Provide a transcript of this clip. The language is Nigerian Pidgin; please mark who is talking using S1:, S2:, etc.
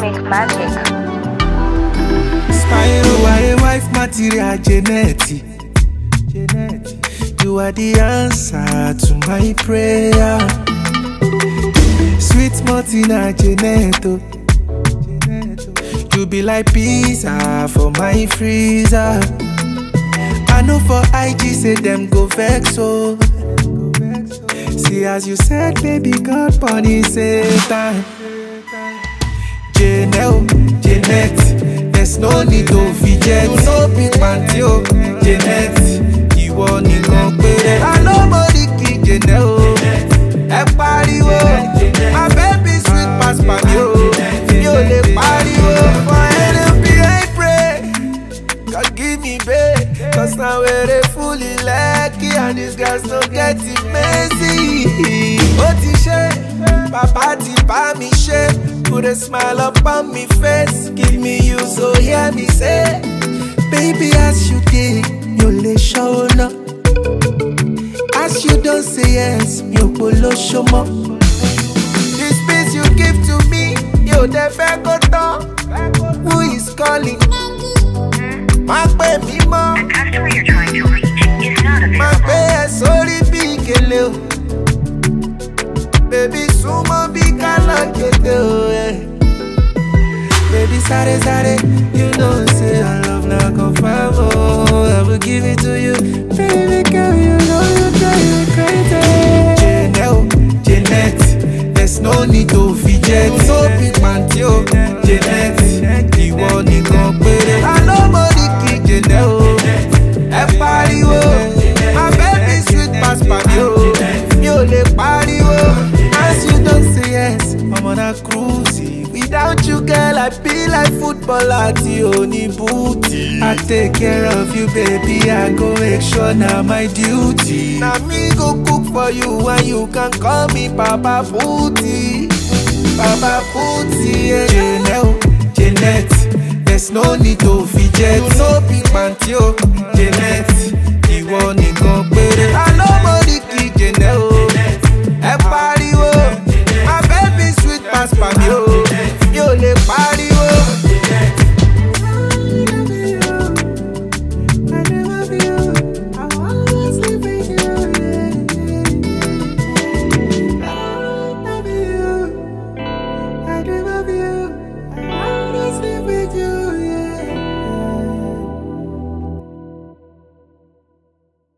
S1: Pink Magic.
S2: Spyro, you are a wife material, Janet. You are the answer to my prayer. Sweet Martina, Janet. oh. You be like pizza for my freezer. I know for IG say them go vex oh. See as you said, baby, God bunny Satan. Janelle, Janet, there's no need to fidget. You know big panty o, Janet, ìwọ nìkan péré. I know money kì Janelle o, ẹ pariwo. My baby sweet pass pàmì o, mi ò lè pariwo. For NLP I pray, God give me babe. Cause now we're dey fully lucky and these guys no get it messy. Ó ti ṣe, bàbá ti bá mi ṣe. Put a smile up on me face, give me you so hear me say. Baby as you dey, mi ò lè ṣọ́nà. As you don say yes, mi ò polóṣó mọ́. This peace you give to me, yóò dẹ fẹ́ kó tán. Who is calling? Má pè mí mọ́.
S3: customer you're trying to reach is not
S2: Má
S3: available.
S2: gbé ẹ sórí bí ìkẹlẹ o. Bébí súnmọ́ bí kálọ̀ kété o. eh. Baby sáré sáré, you know say I love na confirm o. I will give it to you. Baby girl, you know you drive me crazy. Janelle, Janet, there's no need to fidget. You know big panty o. Janet, ìwọ nìkan péré. I know money kì í Janelle o. Ẹ pariwo, my baby sweet pass pàdé o. Mi ò lè pariwo, as you don say yes, ọmọ na cruise. Without you girl, I be like footballer tí o ní búùtì. I take care of you baby, I go make sure na my duty. Na me go cook for you and you can call me Papa Booty. Papa Booty, yeah. Janelle, Janet, there's no need to fidget. You know big panty o, Janet, ìwọ nìkan